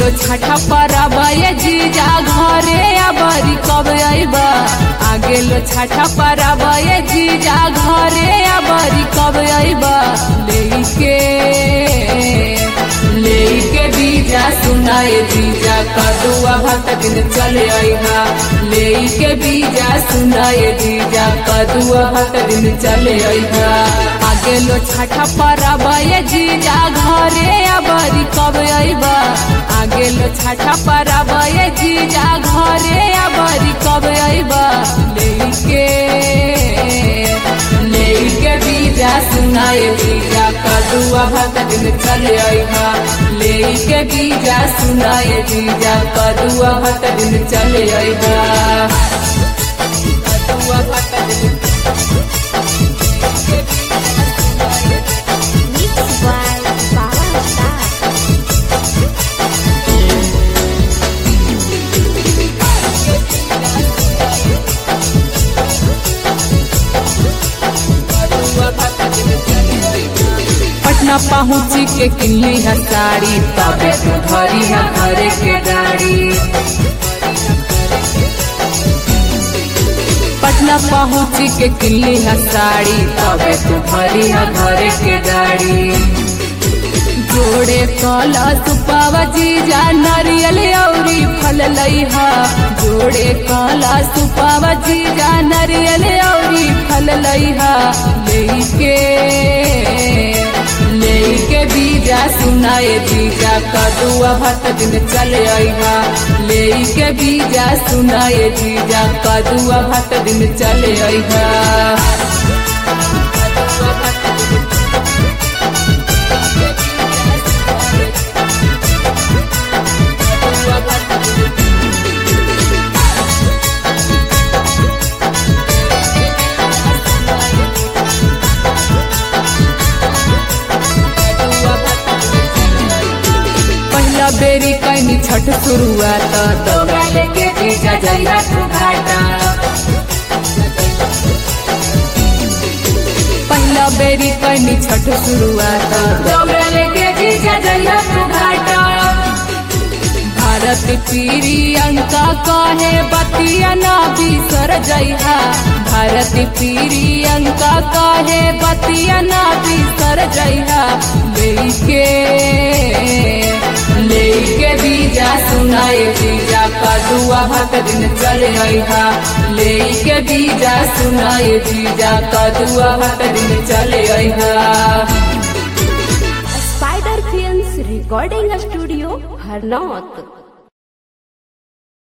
गेलो छठा परबा ये जीजा घरे अबरी कब अइबा आ गेलो छठा परबा ये जीजा घरे अबरी कब अइबा लेके लेके बीजा सुनाए जीजा कदुआ भक्त दिन चले अइहा लेके बीजा सुनाए जीजा कदुआ भक्त दिन चले अइहा आ गेलो छठा परबा ये जीजा घरे अबरी कब अइबा आ गेलो छठा परबा ये जीजा घरे अबरी कब अइबा लेके लेके बीजा सुनाए बीजा कदुआ भक्त दिन चले अइहा लेके बीजा सुनाए बीजा कदुआ भक्त दिन चले अइहा कदुआ भक्त दिन Mixed by Bala Star. Patna पहुँची के किनली है साड़ी तबे तू धरी है घरे के गाड़ी पटना पहुँची के किनली है साड़ी तबे तू धरी है घरे के गाड़ी जोड़े कला सुपावा जीजा नारियल औरी फल लइहा जोड़े कला सुपावा जीजा नारियल औरी फल लइहा लेके लेके बीजा सुनाए जीजा कदुआ भत दिन चले अइहा लेके बीजा सुनाए जीजा कदुआ भत दिन चले अइहा कदुआ भत दिन पहला बेरी कैनी छठ शुरुआत दौड़ा लेके जीजा जइहा तू घाटा पहला बेरी कैनी छठ शुरुआत दौड़ा लेके जीजा जइहा तू घाटा भारत पीरी अंका कहे बतिया ना बिसर जइहा भारत पीरी अंका कहे बतिया ना बिसर जइहा लेके लेके बीजा सुनाए जीजा कदुआ भक्त दिन चले अइहा लेके बीजा सुनाए जीजा कदुआ भक्त दिन चले अइहा Spider Films Recording Studio, Harnaut.